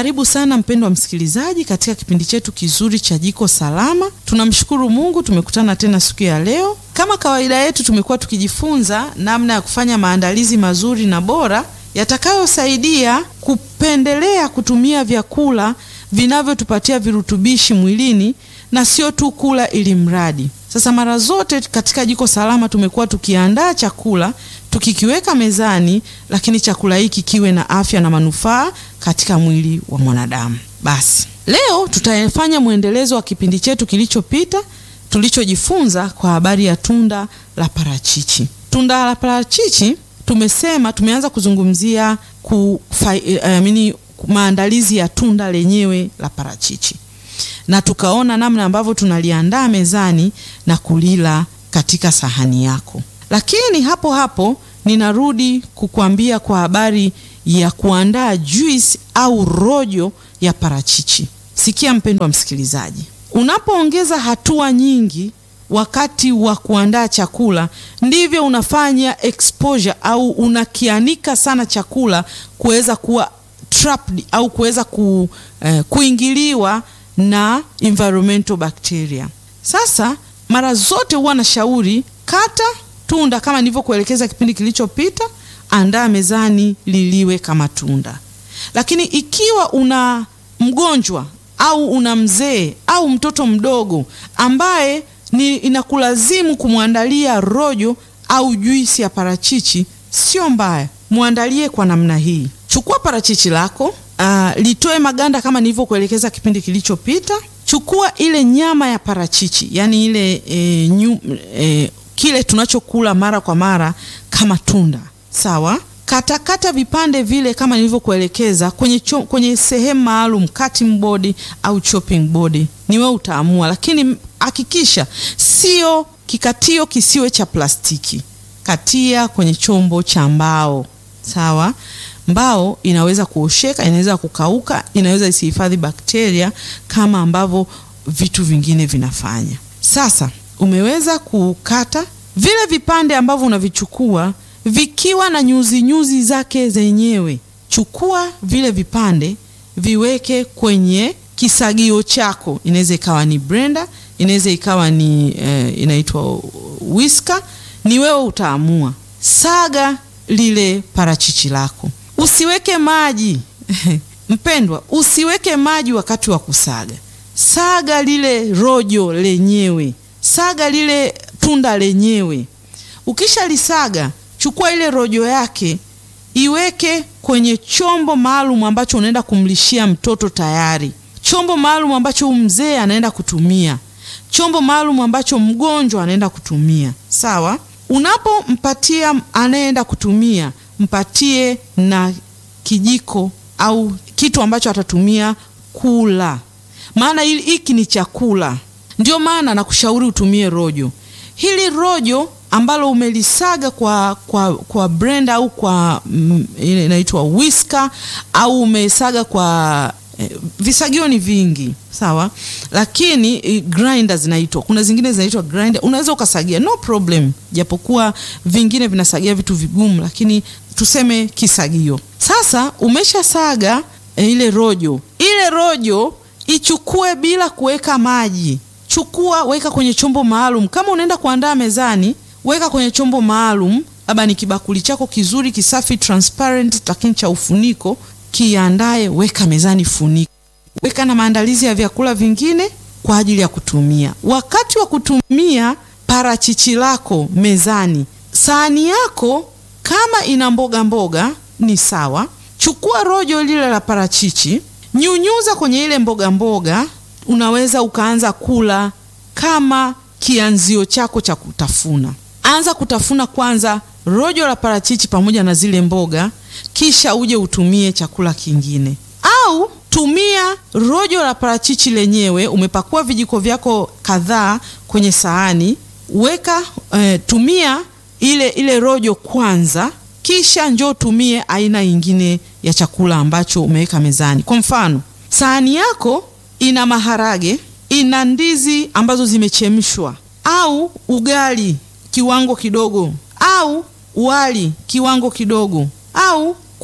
Karibu sana mpendwa msikilizaji katika kipindi chetu kizuri cha Jiko Salama. Tunamshukuru Mungu tumekutana tena siku ya leo. Kama kawaida yetu, tumekuwa tukijifunza namna ya kufanya maandalizi mazuri na bora yatakayosaidia kupendelea kutumia vyakula vinavyotupatia virutubishi mwilini na sio tu kula ili mradi. Sasa mara zote katika Jiko Salama tumekuwa tukiandaa chakula tukikiweka mezani, lakini chakula hiki kiwe na afya na manufaa katika mwili wa mwanadamu. Basi leo tutafanya mwendelezo wa kipindi chetu kilichopita tulichojifunza kwa habari ya tunda la parachichi. Tunda la parachichi tumesema, tumeanza kuzungumzia kufa, I mean, maandalizi ya tunda lenyewe la parachichi na tukaona namna ambavyo tunaliandaa mezani na kulila katika sahani yako. Lakini hapo hapo ninarudi kukuambia kwa habari ya kuandaa juice au rojo ya parachichi. Sikia mpendwa msikilizaji, unapoongeza hatua nyingi wakati wa kuandaa chakula, ndivyo unafanya exposure au unakianika sana chakula kuweza kuwa trapped au kuweza ku, eh, kuingiliwa na environmental bacteria. Sasa mara zote huwa nashauri kata tunda kama nilivyokuelekeza kipindi kilichopita, andaa mezani liliwe kama tunda. Lakini ikiwa una mgonjwa au una mzee au mtoto mdogo ambaye ni inakulazimu kumwandalia rojo au juisi ya parachichi, sio mbaya, mwandalie kwa namna hii. Chukua parachichi lako Uh, litoe maganda kama nilivyokuelekeza kipindi kilichopita. Chukua ile nyama ya parachichi, yani ile e, nyu, e, kile tunachokula mara kwa mara kama tunda, sawa. Katakata kata vipande vile kama nilivyokuelekeza kwenye, kwenye sehemu maalum, cutting board au chopping board, ni wewe utaamua, lakini hakikisha sio kikatio, kisiwe cha plastiki. Katia kwenye chombo cha mbao, sawa. Mbao inaweza kuosheka, inaweza kukauka, inaweza isihifadhi bakteria kama ambavyo vitu vingine vinafanya. Sasa umeweza kukata vile vipande ambavyo unavichukua vikiwa na nyuzi nyuzi zake zenyewe. Chukua vile vipande viweke kwenye kisagio chako, inaweza ikawa ni blender, inaweza ikawa ni eh, inaitwa whisker, ni wewe utaamua. Saga lile parachichi lako Usiweke maji mpendwa, usiweke maji wakati wa kusaga. Saga lile rojo lenyewe, saga lile tunda lenyewe. Ukishalisaga, chukua ile rojo yake, iweke kwenye chombo maalum ambacho unaenda kumlishia mtoto tayari, chombo maalum ambacho mzee anaenda kutumia, chombo maalum ambacho mgonjwa anaenda kutumia. Sawa, unapompatia anayeenda kutumia mpatie na kijiko au kitu ambacho atatumia kula, maana hiki ni chakula. Ndio maana nakushauri utumie rojo. Hili rojo ambalo umelisaga kwa, kwa, kwa blender au kwa mm, ile inaitwa whisker au umesaga kwa eh, visagio ni vingi sawa, lakini eh, grinder zinaitwa, kuna zingine zinaitwa grinder, unaweza ukasagia no problem, japokuwa vingine vinasagia vitu vigumu, lakini tuseme kisagio. Sasa umeshasaga e, ile rojo, ile rojo ichukue bila kuweka maji. Chukua weka kwenye chombo maalum. Kama unaenda kuandaa mezani, weka kwenye chombo maalum, labda ni kibakuli chako kizuri kisafi transparent, lakini cha ufuniko, kiandae, weka mezani, funika, weka na maandalizi ya vyakula vingine kwa ajili ya kutumia. Wakati wa kutumia parachichi lako mezani, sahani yako kama ina mboga mboga ni sawa. Chukua rojo lile la parachichi, nyunyuza kwenye ile mboga mboga. Unaweza ukaanza kula kama kianzio chako cha kutafuna. Anza kutafuna kwanza rojo la parachichi pamoja na zile mboga, kisha uje utumie chakula kingine, au tumia rojo la parachichi lenyewe. Umepakua vijiko vyako kadhaa kwenye sahani, weka eh, tumia ile ile rojo kwanza, kisha njoo tumie aina nyingine ya chakula ambacho umeweka mezani. Kwa mfano, sahani yako ina maharage, ina ndizi ambazo zimechemshwa, au ugali kiwango kidogo, au wali kiwango kidogo, au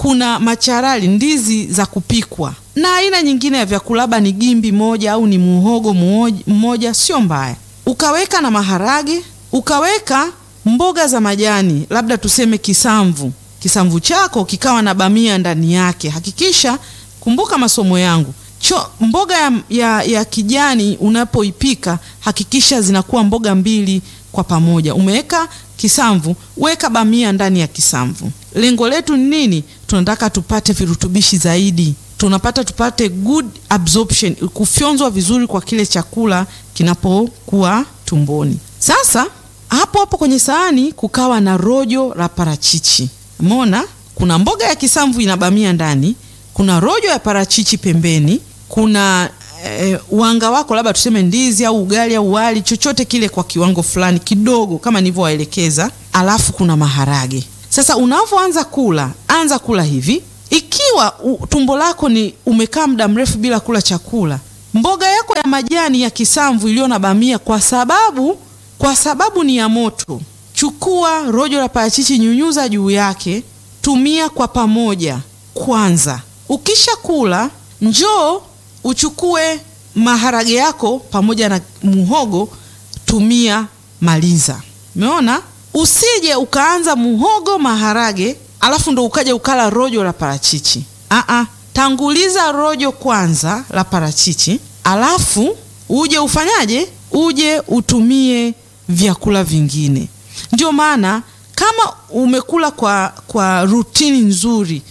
kuna macharali, ndizi za kupikwa na aina nyingine ya vyakula, labda ni gimbi moja au ni muhogo mmoja, sio mbaya. Ukaweka na maharage, ukaweka mboga za majani, labda tuseme kisamvu. Kisamvu chako kikawa na bamia ndani yake. Hakikisha, kumbuka masomo yangu Cho, mboga ya, ya, ya kijani unapoipika hakikisha zinakuwa mboga mbili kwa pamoja. Umeweka kisamvu, weka bamia ndani ya kisamvu. Lengo letu ni nini? Tunataka tupate virutubishi zaidi, tunapata tupate good absorption, kufyonzwa vizuri kwa kile chakula kinapokuwa tumboni. Sasa hapo hapo kwenye sahani kukawa na rojo la parachichi. Umeona, kuna mboga ya kisamvu ina bamia ndani, kuna rojo ya parachichi pembeni kuna e, wanga wako labda tuseme ndizi au ugali au wali chochote kile kwa kiwango fulani kidogo kama nilivyowaelekeza, alafu kuna maharage. Sasa unavyoanza kula, anza kula hivi. Ikiwa u, tumbo lako ni umekaa muda mrefu bila kula chakula, mboga yako ya majani ya kisamvu iliyo na bamia, kwa sababu kwa sababu ni ya moto, chukua rojo la parachichi, nyunyuza juu yake, tumia kwa pamoja kwanza. Ukisha kula njoo uchukue maharage yako pamoja na muhogo, tumia, maliza. Umeona, usije ukaanza muhogo maharage, alafu ndo ukaja ukala rojo la parachichi. Aa, tanguliza rojo kwanza la parachichi, alafu uje ufanyaje? Uje utumie vyakula vingine. Ndio maana kama umekula kwa, kwa rutini nzuri,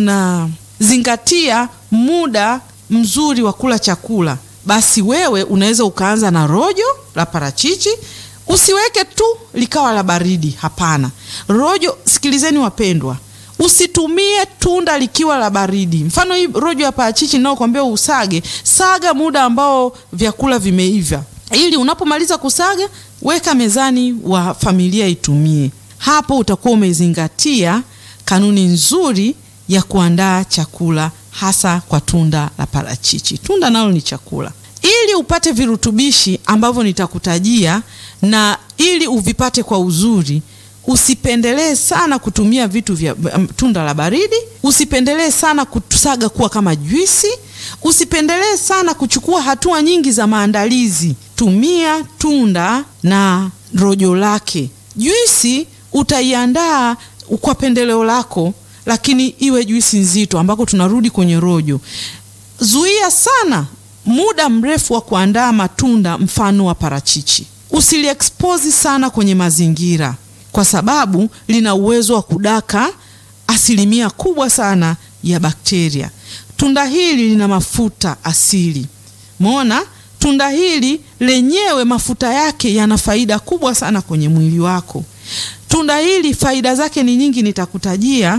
unazingatia muda mzuri wa kula chakula, basi wewe unaweza ukaanza na rojo la parachichi. Usiweke tu likawa la baridi, hapana. Rojo, sikilizeni wapendwa, usitumie tunda likiwa la baridi. Mfano hii rojo ya parachichi ninayokuambia usage, saga muda ambao vyakula vimeiva, ili unapomaliza kusaga, weka mezani wa familia itumie. Hapo utakuwa umezingatia kanuni nzuri ya kuandaa chakula hasa kwa tunda la parachichi. Tunda nalo ni chakula. Ili upate virutubishi ambavyo nitakutajia na ili uvipate kwa uzuri, usipendelee sana kutumia vitu vya um, tunda la baridi. Usipendelee sana kusaga kuwa kama juisi. Usipendelee sana kuchukua hatua nyingi za maandalizi. Tumia tunda na rojo lake. Juisi utaiandaa kwa pendeleo lako lakini iwe juisi nzito ambako tunarudi kwenye rojo. Zuia sana muda mrefu wa kuandaa matunda mfano wa parachichi. Usiliexpose sana kwenye mazingira, kwa sababu lina uwezo wa kudaka asilimia kubwa sana ya bakteria. Tunda hili lina mafuta asili. Umeona, tunda hili lenyewe mafuta yake yana faida kubwa sana kwenye mwili wako. Tunda hili faida zake ni nyingi, nitakutajia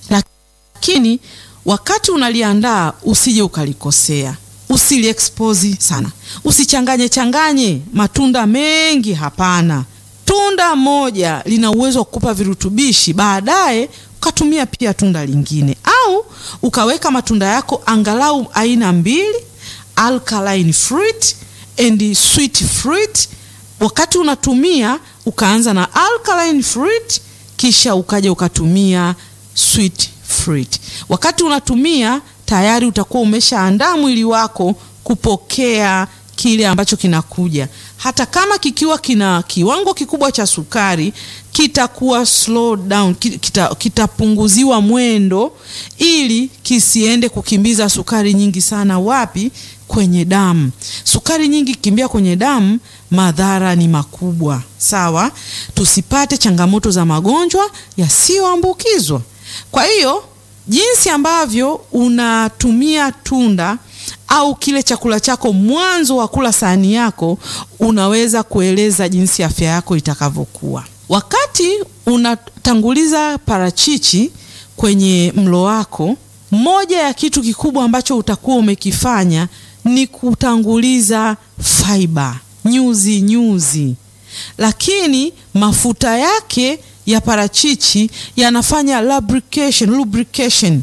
lakini wakati unaliandaa usije ukalikosea. Usiliexpose sana, usichanganye changanye matunda mengi, hapana. Tunda moja lina uwezo wa kukupa virutubishi, baadaye ukatumia pia tunda lingine, au ukaweka matunda yako angalau aina mbili, alkaline fruit and sweet fruit. Wakati unatumia ukaanza na alkaline fruit, kisha ukaja ukatumia sweet fruit. Wakati unatumia tayari utakuwa umeshaandaa mwili wako kupokea kile ambacho kinakuja. Hata kama kikiwa kina kiwango kikubwa cha sukari, kitakuwa slow down, kitapunguziwa kita mwendo, ili kisiende kukimbiza sukari nyingi sana. Wapi? Kwenye damu. Sukari nyingi kimbia kwenye damu, madhara ni makubwa. Sawa, tusipate changamoto za magonjwa yasiyoambukizwa. Kwa hiyo jinsi ambavyo unatumia tunda au kile chakula chako mwanzo wa kula sahani yako, unaweza kueleza jinsi afya yako itakavyokuwa. Wakati unatanguliza parachichi kwenye mlo wako, moja ya kitu kikubwa ambacho utakuwa umekifanya ni kutanguliza fiber, nyuzi nyuzi, lakini mafuta yake ya parachichi yanafanya lubrication, lubrication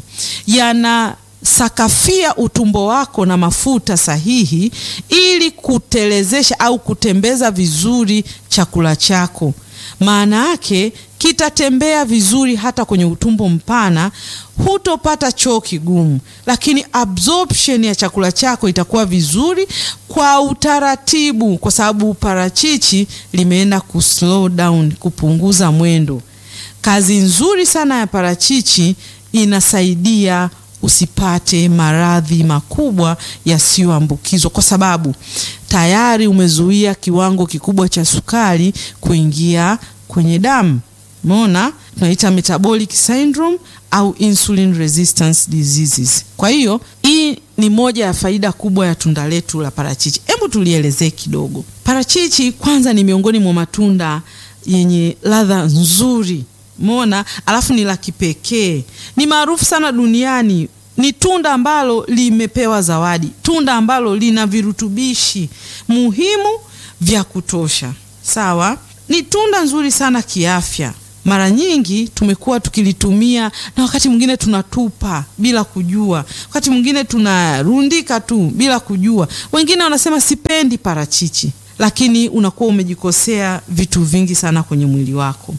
yanasakafia utumbo wako na mafuta sahihi, ili kutelezesha au kutembeza vizuri chakula chako. Maana yake kitatembea vizuri hata kwenye utumbo mpana, hutopata choo kigumu, lakini absorption ya chakula chako itakuwa vizuri kwa utaratibu, kwa sababu parachichi limeenda ku slow down, kupunguza mwendo. Kazi nzuri sana ya parachichi inasaidia usipate maradhi makubwa yasiyoambukizwa kwa sababu tayari umezuia kiwango kikubwa cha sukari kuingia kwenye damu. Umeona, tunaita metabolic syndrome au insulin resistance diseases. Kwa hiyo hii ni moja ya faida kubwa ya tunda letu la parachichi. Hebu tulielezee kidogo. Parachichi kwanza ni miongoni mwa matunda yenye ladha nzuri Mona, alafu ni la kipekee, ni maarufu sana duniani. Ni tunda ambalo limepewa zawadi, tunda ambalo lina virutubishi muhimu vya kutosha. Sawa, ni tunda nzuri sana kiafya. Mara nyingi tumekuwa tukilitumia na wakati mwingine tunatupa bila kujua, wakati mwingine tunarundika tu bila kujua. Wengine wanasema sipendi parachichi lakini unakuwa umejikosea vitu vingi sana kwenye mwili wako.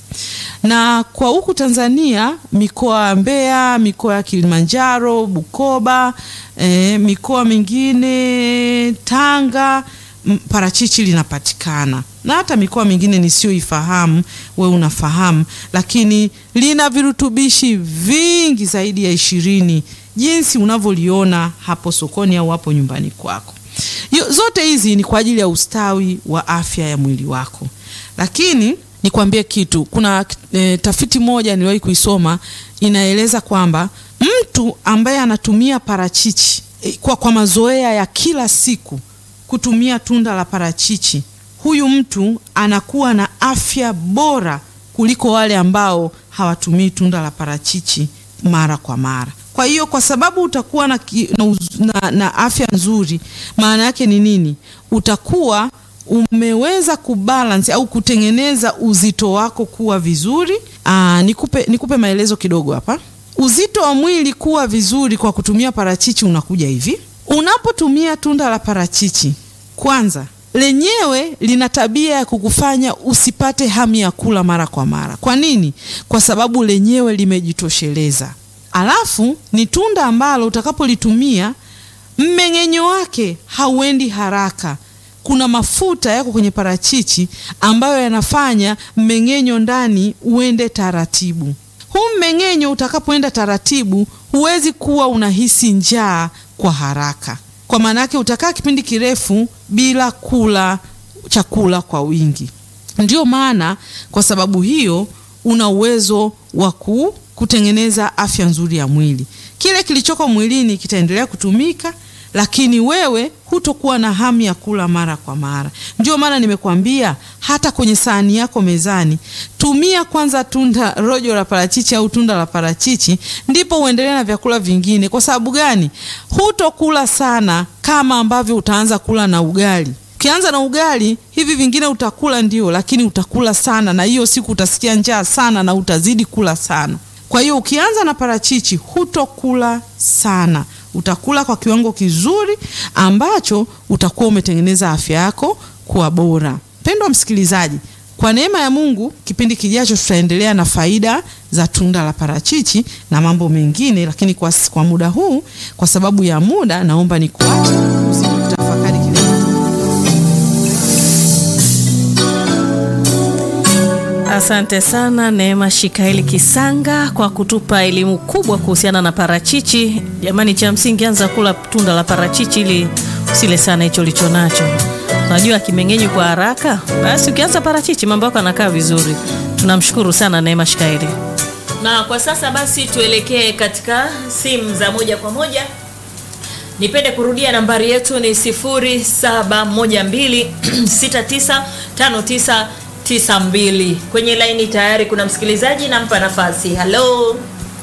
Na kwa huku Tanzania, mikoa ya Mbeya, mikoa ya Kilimanjaro, Bukoba, eh, mikoa mingine Tanga, parachichi linapatikana na hata mikoa mingine nisiyoifahamu, we unafahamu, lakini lina virutubishi vingi zaidi ya ishirini jinsi unavyoliona hapo sokoni au hapo nyumbani kwako. Zote hizi ni kwa ajili ya ustawi wa afya ya mwili wako. Lakini nikwambie kitu, kuna e, tafiti moja niliwahi kuisoma inaeleza kwamba mtu ambaye anatumia parachichi e, kwa, kwa mazoea ya kila siku kutumia tunda la parachichi, huyu mtu anakuwa na afya bora kuliko wale ambao hawatumii tunda la parachichi mara kwa mara. Kwa hiyo kwa sababu utakuwa na, na, na, na afya nzuri, maana yake ni nini? Utakuwa umeweza kubalance au kutengeneza uzito wako kuwa vizuri. Aa, nikupe, nikupe maelezo kidogo hapa. Uzito wa mwili kuwa vizuri kwa kutumia parachichi unakuja hivi. Unapotumia tunda la parachichi, kwanza lenyewe lina tabia ya kukufanya usipate hamu ya kula mara kwa mara. Kwa nini? Kwa sababu lenyewe limejitosheleza. Alafu ni tunda ambalo utakapolitumia mmeng'enyo wake hauendi haraka. Kuna mafuta yako kwenye parachichi ambayo yanafanya mmeng'enyo ndani uende taratibu. Huu mmeng'enyo utakapoenda taratibu, huwezi kuwa unahisi njaa kwa haraka, kwa maana yake utakaa kipindi kirefu bila kula chakula kwa wingi. Ndiyo maana kwa sababu hiyo una uwezo wa ku kutengeneza afya nzuri ya mwili. Kile kilichoko mwilini kitaendelea kutumika, lakini wewe hutokuwa na hamu ya kula mara kwa mara. Ndio maana nimekuambia hata kwenye sahani yako mezani, tumia kwanza tunda rojo la parachichi au tunda la parachichi, ndipo uendelee na vyakula vingine. Kwa sababu gani? Hutokula sana kama ambavyo utaanza kula na ugali. Ukianza na ugali, hivi vingine utakula ndio, lakini utakula sana, na hiyo siku utasikia njaa sana na utazidi kula sana. Kwa hiyo ukianza na parachichi hutokula sana, utakula kwa kiwango kizuri ambacho utakuwa umetengeneza afya yako kuwa bora. Mpendwa msikilizaji, kwa neema ya Mungu, kipindi kijacho tutaendelea na faida za tunda la parachichi na mambo mengine, lakini kwa, kwa muda huu, kwa sababu ya muda, naomba nikuache uzidi kutafakari kile Asante sana Neema Shikaeli Kisanga kwa kutupa elimu kubwa kuhusiana na parachichi. Jamani, cha msingi anza kula tunda la parachichi ili usile sana hicho licho nacho. Unajua kimeng'enyi kwa haraka, basi ukianza parachichi mambo yako yanakaa vizuri. Tunamshukuru sana Neema Shikaeli. Na kwa sasa basi tuelekee katika simu za moja kwa moja. Nipende kurudia nambari yetu ni 07126959 tisa mbili. Kwenye laini tayari kuna msikilizaji, nampa nafasi. Halo,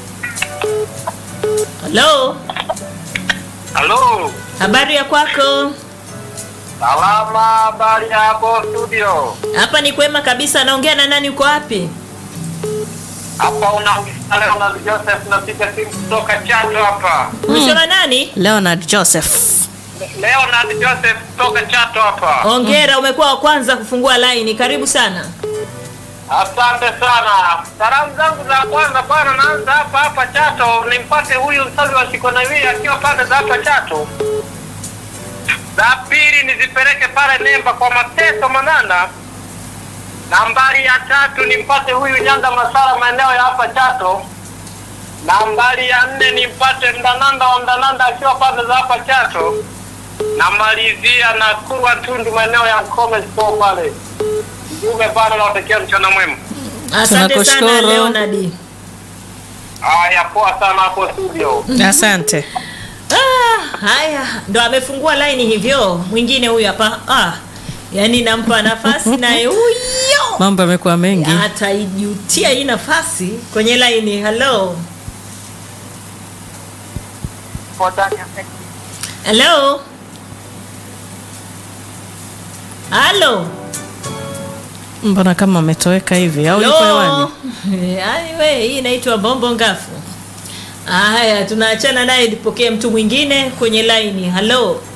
halo, Halo, habari ya kwako? salama. Habari hapo studio? Hapa ni kwema kabisa. Naongea na nani? Uko wapi? Hapa unaongea Leonard Joseph, napiga simu kutoka Chato hapa. Umesema nani? Leonard Joseph. Leonard Joseph kutoka Chato hapa. Hongera, umekuwa wa kwanza kufungua laini. Karibu sana. Asante sana. Salamu zangu za kwanza bwana, naanza hapa hapa Chato, nimpate huyu msazi wa Shikonawi akiwa pande za hapa Chato. Za pili nizipeleke pale Nemba kwa Mateso Manana. Nambari ya tatu nimpate huyu Nyanda Masara maeneo ya hapa Chato. Nambari ya nne nimpate Mdananda wa Mdananda akiwa pande za hapa Chato. Namalizia na Kurwa Tundu maeneo ya Mkome Store pale. Mjumbe pale nawatakia mchana mwema. Tunakushukuru. Asante sana Leonard. Haya, poa sana hapo studio. Asante. Ah, haya ndo amefungua laini hivyo. Mwingine huyu hapa. Ah, yaani nampa nafasi naye huyo Mambo yamekuwa mengi. ataijutia hii nafasi kwenye laini. Hello. Hello. Halo. Mbona kama ametoweka hivi au yuko hewani? Yaani we hii inaitwa bombo ngafu. Haya, tunaachana naye, tupokee mtu mwingine kwenye laini. Halo.